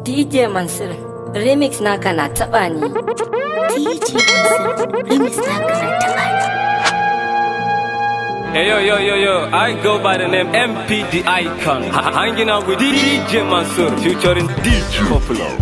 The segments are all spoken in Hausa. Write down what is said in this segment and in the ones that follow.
DJ Mansur remix naka na taɓa ni. DJ Mansur remix naka na taɓa ni. Hey yo yo yo yo, I go by the name MPD Icon. H- hanging out with DJ Mansur, featuring DJ Popular.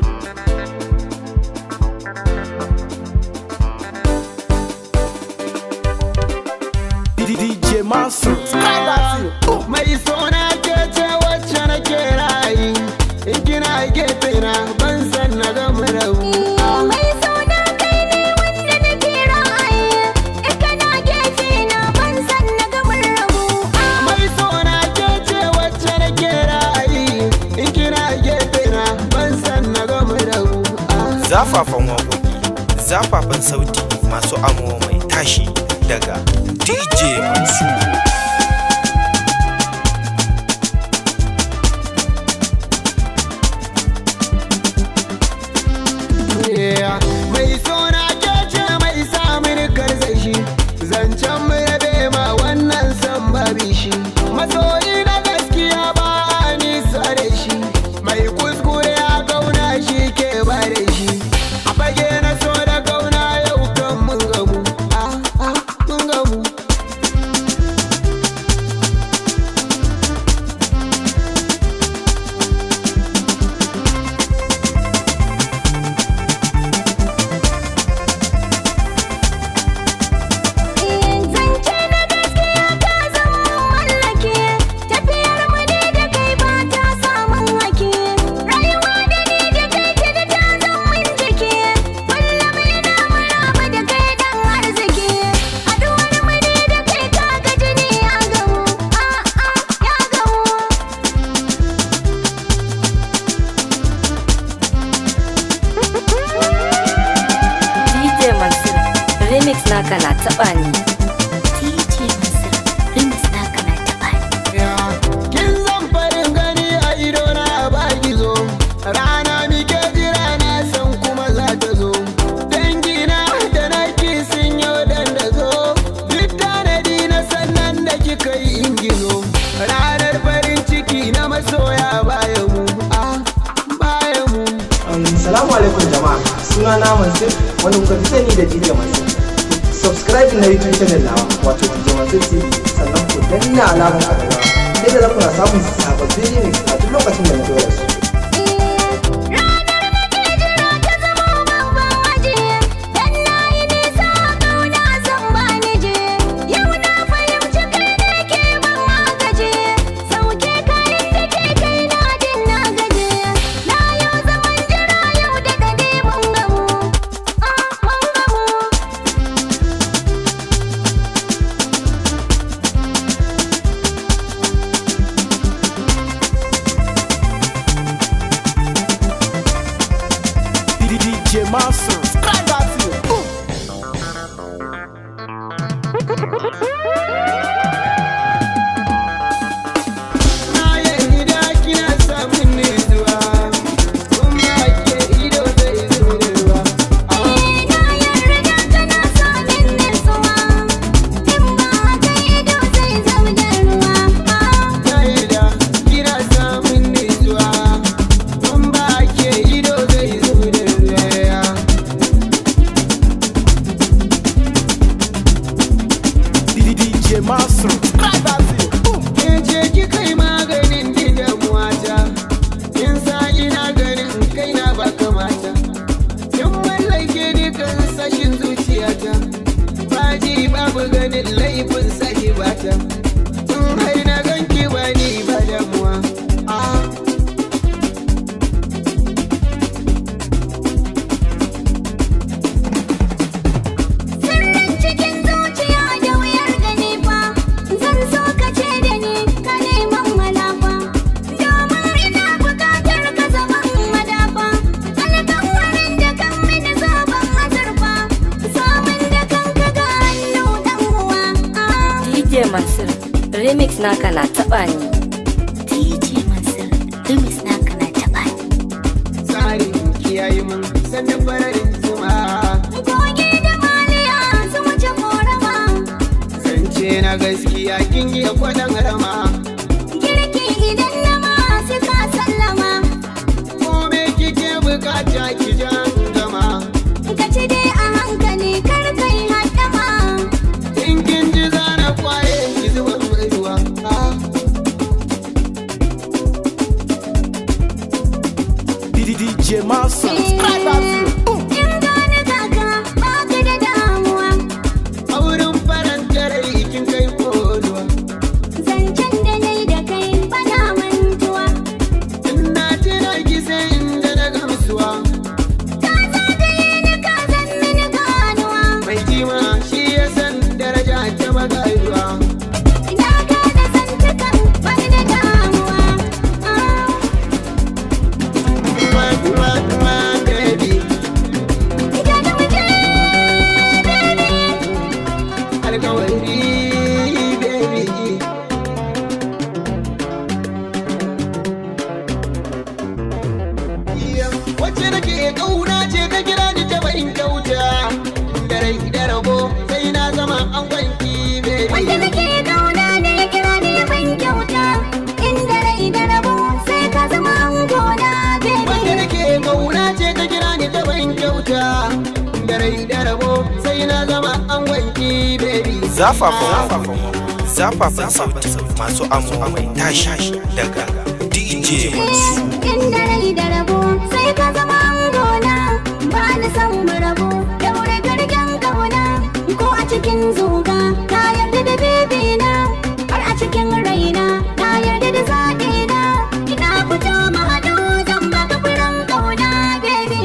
DJ Mansur mai sona ke ce wacce na ke rayi in kina gefe na ban san na ga rabu Mai suna kai ne wanda nake ra'ayi In kana gefe na ban san na gamar rabu mai sona ke ce wacce na ke rayi in kina gefe na ban san na ga rabu Zafafan waƙoƙi, zafafan sauti masu amo mai tashi daga DJ Mansur. mai sona ke ce mai samun karsashi zancen mu rabe ma wannan san babi shi masoyi na gaskiya ba a nisa da shi mai kuskure a gauna shi ke ba da shi a fage na so da gauna yau kan mun gamu ah ah mun gamu Zance na gaskiya ka zama mallake Tafiyar mu ne da kai ba ta samun hake Rayuwa da ni da kai ce da ta zama jiki Kullum ina maraba da kai dan arziki Haduwar mu ne da kai ka ga jini ya gamu A'a ya gamu DJ Mansur remix naka na taɓa ni. DJ Mansur remix naka na taɓa ni kin zan farin gani a ido na ba gizo rana mike jira na san kuma za ta zo dangina da naki sun yi dandazo duk tanadi na sannan da kika yi ingizo ranar farin ciki na masoya bayan mu ah bayan mu Salamu alaikum jama'a suna na Mansur wanda kuka fi sani da DJ Mansur. Subscribe na YouTube channel nawa wato DJ Mansur TV sannan ku danna alamar a gaba. Sai da za ku na samun sababbin remix a duk lokacin da na dora su. Ranar da ke jira ta zama babban waje Dan na yi nisa ƙauna san ba ni je Yau na fahimci kai ne ke ban agaje Sauke kayan da ke kai na din na gaje Na yau zaman jira yau da dade mun gamu Ah mun gamu DJ Mansur. na yarda kina samun nutsuwa kuma ke ido zai zo da ruwa Na yarda kana samin nutsuwa In ba haka ido zai zama da ruwa Na yarda kina samun nutsuwa Kun ba ke ido zai zo da ruwa DJ Mansur. Ke ce ki kai maganin din damuwata Kin sa ina ganin kaina ba kamata Kin mallake dukan sashin zuciyata Baji babu ganin laifin sake bata Tun hai na ganki ba ni ba damuwa Ah Sirrin cikin zuciya da wuyar gani fa Zan so ka ce da ni ka neman malafa Domin ina buƙatar ka zaman madafa Alƙawarin da kan mini zaben azurfa Samun da kanka ga hannu ɗan uwa Ah. DJ Mansur remix naka na taɓa ni. DJ Mansur remix naka na taɓa ni tsarin kiyaye mun sannan fararin zuma Goge da maliya su wuce korama Zance na gaskiya kin yi kwaɗan rama Girki idan na ma sai ka sallama Kome DJ Master. Subscribe and boom. In gane kaka ba ka da damuwa A wurin faranta rai kin kai koduwa Zancen da nai da kai bana mantuwa In na tuna ki sai inda na gamsuwa Ka zagaye ni ka zan mini ganuwa Mai kima shi ya san daraja ta magayuwa Ina gane zantukan bani da damuwa Ah. Kuma kuma kuma baby Ita da waje baby alkawari baby Iya, Wacce nake kauna ce ta kira ni ta bayin kyauta Da rai da rabo sai na zama an gwanki baby Wanda nake kauna ne ya kira ni ya ban kyauta Inda rai da rabo sai ka zama angona Wanda baby nake kauna ce ta kira ni ta bayin kyauta Da rai da rabo sai na zama an gwanki baby zafafan zafafan sauti masu amo mai tashi daga DJ Mansur. Inda rai da rabo sai ka zama angona Ba na san mu rabo daure gargen kauna Ko a cikin zuga na yarda da baby na Har a cikin raina na yarda da zaɓi na Ina fito mu haɗu zan baka furen kauna baby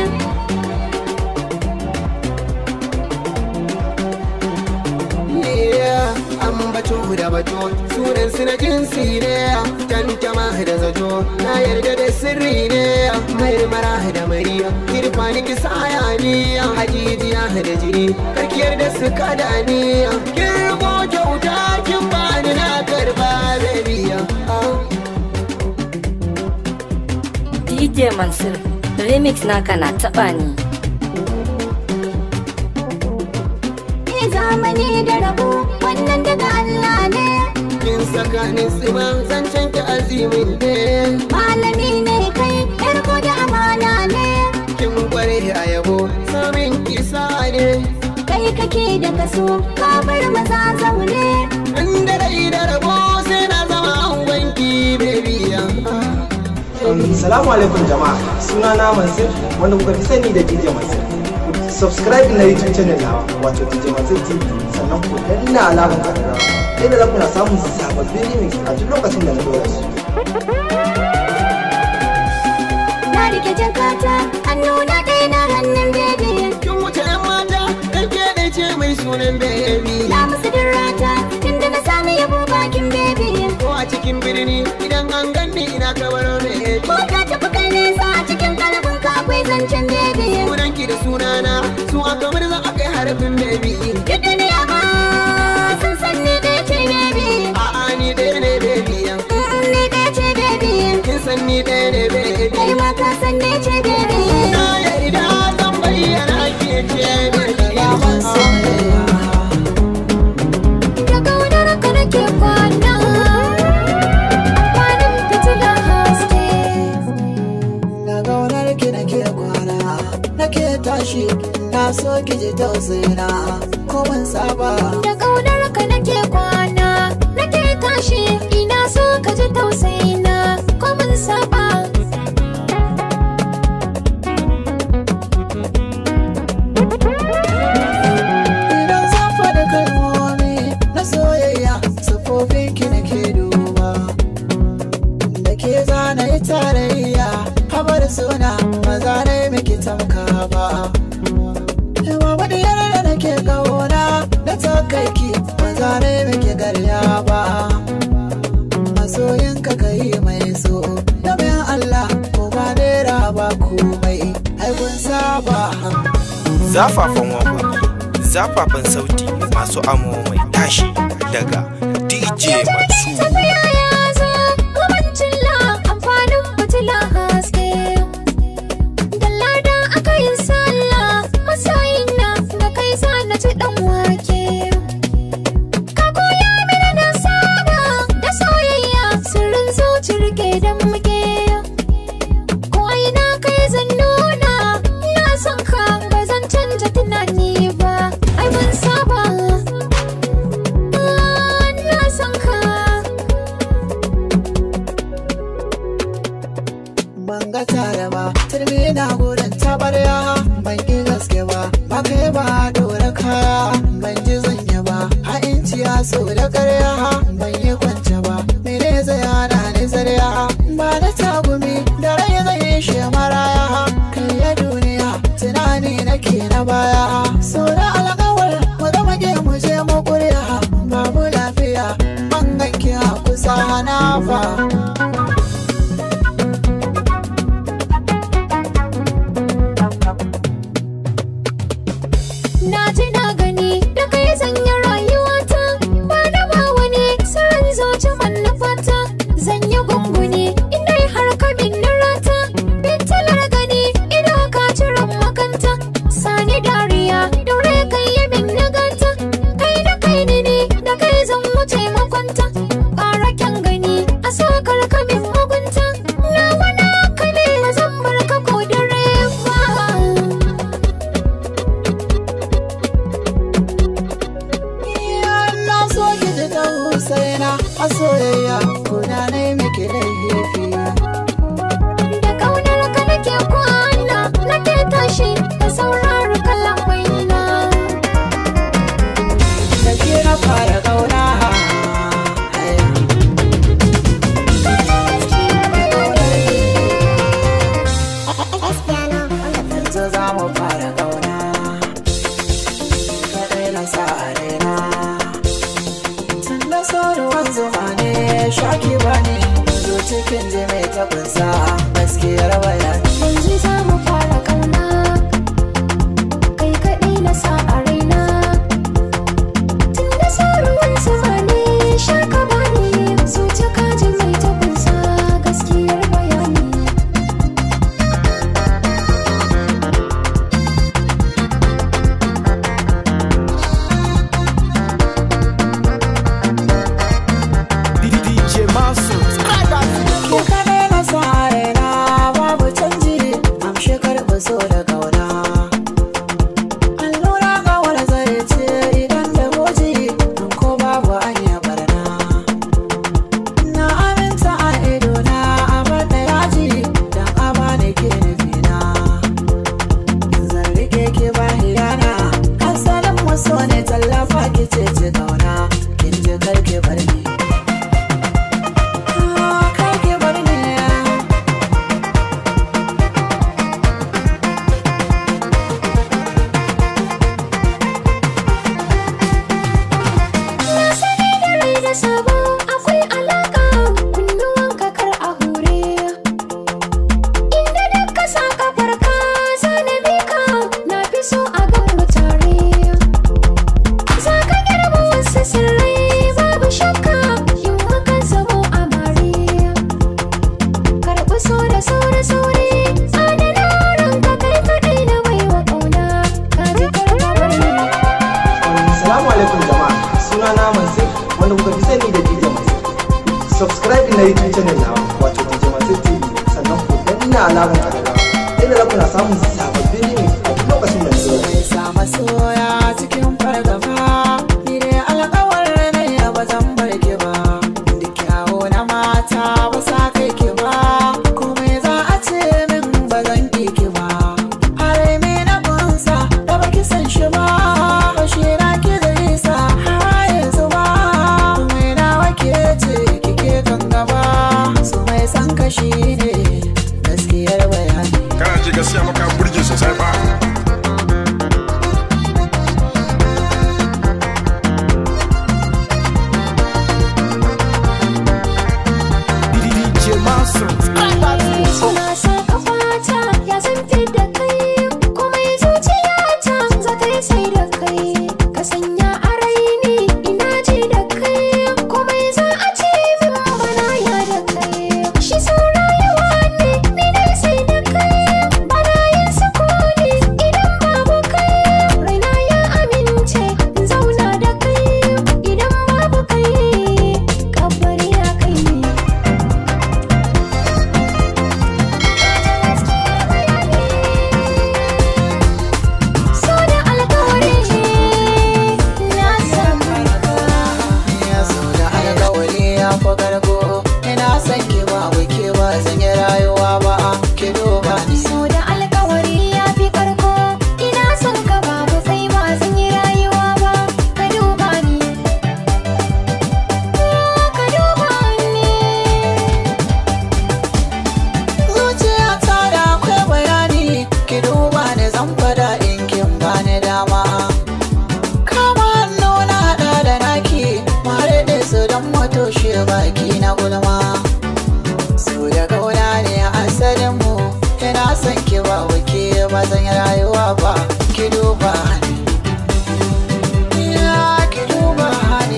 Yeah, an bato da bato sunan su na jinsi ne tantama da zato na yarda da sirri ne marmara da mariya kirfani ki saya ni hajijiya da jini karkiyar da su kada ni kirgo kyauta kin bani na karba baby ah. DJ Mansur, remix naka na taɓa ni. Ni zamani da rabo wannan daga Allah ne kin saka ni tsima zancen ki azimin ne Malami ne kai yar ko da amana ne kin kware a yabo samin kisa ne Kai kake da kaso ka bar maza zaune inda rai da rabo sai na zama an wanki baby ah. Um, Salamu alaikum jama'a suna na Mansur wanda kuka fi sani da DJ Mansur. Ku Subscribe na YouTube channel nawa wato DJ Mansur TV sannan ku danna alamar ƙararrawa yadda za ku na samun sababbin remix a duk lokacin da na dora su. Na rike jakata hannu na ɗaya na hannun bebe kin wuce yan mata dan ke ɗai ce mai sunan baby Na musu dirrata tunda na sami yabo bakin bebe ko a cikin birni idan an ganni ina kamar baby Ko ka tafi kai nesa a cikin kalbin ka akwai zancen bebe sunanki da sunana su aka murza aka yi harafin baby Duk duniya ma sun san ni ɗaya ce bebe a'a ni ɗaya ne baby Mm, Ni ɗaya ce bebe kin san ni ɗaya ne baby Kai ma ka san ni ce bebe na yarda zan bayyana ke ce baby Da kaunar ka nake kwana Kwanan fitilar haske Na gaunar ki nake kwana nake tashi na so ki ji tausayina ko ban saba Da kaunar ka nake kwana Nake tashi ina so ka ji tausayina Ko mun saba idan zan faɗi kalmomi na soyayya sufofin ki nake duba da ke zana yi tarayya habar suna maza ne miki tamka ba Yawa wadiyar da nake kauna da takaiki maza ne miki garya ba masoyinka ka yi mai so da bayan Allah ko ba naira ba komai ai kun saba Zafafan waƙoƙi zafafan sauti masu amo mai tashi daga DJ Mansur. Tafiya ya zo Kubancin la amfanin fitila haske Dalla da aka yi sallah Masoyina da kai sa na ci ɗan wake Ka koya mini na saba da soyayya Sirrin zuci rike da muke Ko ina kai zan nuna Ina son ka ba zan canja tunani ba Ai mun saba Ina son ka ban ga tare ba turmi na gudun tabarya ban ki gaske ba ba kai ba dora kaya ban ji zanya ba ha inciya so da karya ban yi kwance ba mene zai hana ni zarya ba na tagumi da rai zai yi shi maraya kai ya duniya tunani nake na baya so da alƙawar mu zama ke mu je mu ƙurya babu lafiya ban ganki a kusa na fa Na ji na gani da kai zanya rayuwata ba da ba wani sirrin zoci manufata zan yi gunguni inda har ka min rata fitilar gani ido ka ciran makanta sani dariya daure kai yi min naganta kai da kai ne ne da kai zan wuce makwanta ƙara kyan gani a sakar ka min mugunta na wani ka ne zan bar ka ko dare ba na so ki ji ta husaina a soyayya kuna na yi miki laifi Da kaunar ka nake kwana nake tashi da saurari kalamai na da ke na fara kauna yanzu za mu fara kauna kaɗai na sa a raina tun da sauruwan zuma ne shaki ba ne zo cikin jimi ta kunsa gaskiyar bayani yanzu za mu fara kauna kai kaɗai na sa a raina tun da sauruwan zuma ne shaka ba ne zuci kaji mai tabbasa gaskiyar bayani DJ Masu. Ke kaɗai na sa a raina babu canji amshi karɓi so da kauna allura ga wani zai ce idan da goji in ko babu anya barna na aminta a idona a bar da yaji dan a bani ke nufina zan rike ki ba hiyana asalin waso ne tallafa ki ce ci kauna kin ji karki bar ni Ah, karki bar ni Na sani da rai da sabo akwai alaka kunnuwan kakar a hure Inda duk ka sa kafar ka zana bi ka na fi so a gan mu tare Za ka girma wasu sirrai babu shakka in muka zamo amare Karɓi so da sauri sauri adana ranka kai kaɗai na baiwa ƙauna ka ji karɓar ni Assalamu alaikum jama'a suna na Mansur wanda kuka fi sani da DJ Mansur. Subscribe na YouTube channel nawa wato DJ Mansur TV sannan ku danna alamar ƙararrawa inda za ku na samun sababbin remix a duk lokacin da na zo. Mai sa masoya cikin fargaba Ni dai alkawar ne ya ba zan bar ki ba Duk kyawo na mata ba sa kai ki ba Komai za a ce min ba zan ki ki ba Harai me na kunsa da baki san shi ba Bashi na ki zai sa har yanzu ba Komai na wake ce kike kan gaba Su mai san kashi ne gaskiyar bayani kana ji gaskiya maka burge sosai ba ki duba ni So da alkawari ya fi karko Ina son ka babu kai ba zan yi rayuwa ba Ka duba ni Ka duba ni zuciya ta da akwai bayani ki duba ni zan fada in kin bani dama kama hannu na hada da naki mare da su don matoshe baki na gulma su da kauna ne asalin mu ina son ki ba wuke ba zan yi rayuwa ba ki duba ni ya ki duba ni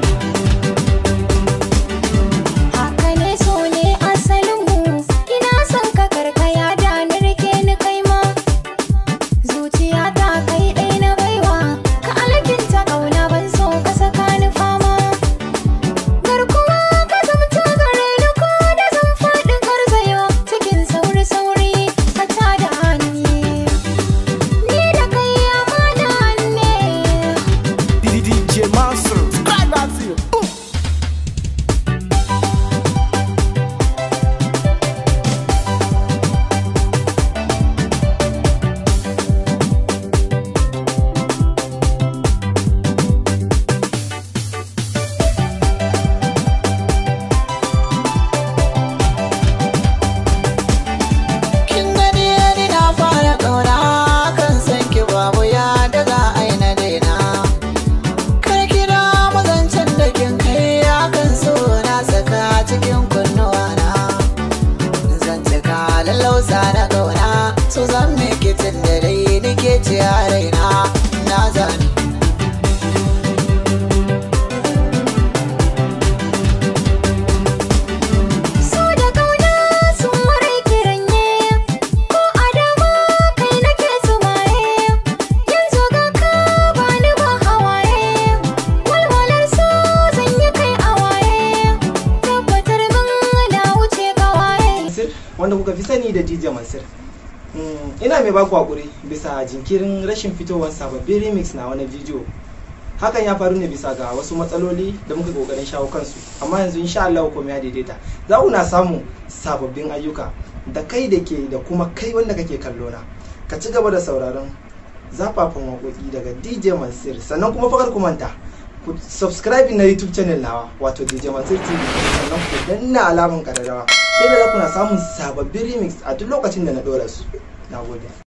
Haka ne so ne asalinmu Ina son ka karkaya da ni rike ni kai ma Zuciya ta kai ɗai na baiwa Ka alkinta ƙauna ban so ka saka ni fama Garkuwa ka zamta gare ni ko da zan faɗi garzayo Cikin sauri-sauri ka tada hannu Ni da kai amana ne DJ Mansur. Subscribe and see you. Boom. Kin gani ni na fara ƙauna kan san ki babu ya daga aina daina. Kar ki da mazancen da kin kai akan so na saka cikin kunnuwa na. Zan cika lallausa na ƙauna so zan miki tun da dai nike ci a raina na zani. So da kauna sun marai kiranye Ko adama kai nake sumaye Yanzu ga ka bani ba hawaye Walwalar so zan yi kai a waye Tabbatar min na wuce kawaye Mansur wanda kuka fi sani da DJ Mansur. Mm, ina mai baku hakuri bisa jinkirin rashin fitowar sababbin remix na wani bidiyo. Hakan ya faru ne bisa ga wasu matsaloli da muka kokarin shawo kansu, amma yanzu insha Allah komai ya daidaita. Za ku na samun sababbin ayyuka da kai da ke da kuma kai wanda kake kallo na. Ka ci gaba da sauraron zafafan waƙoƙi daga DJ Mansur sannan kuma fakar ku manta ku subscribe na YouTube channel nawa wato DJ Mansur TV sannan ku danna alaman kararrawa sai da za ku na samun sababbin remix a duk lokacin da na ɗora su. Na gode.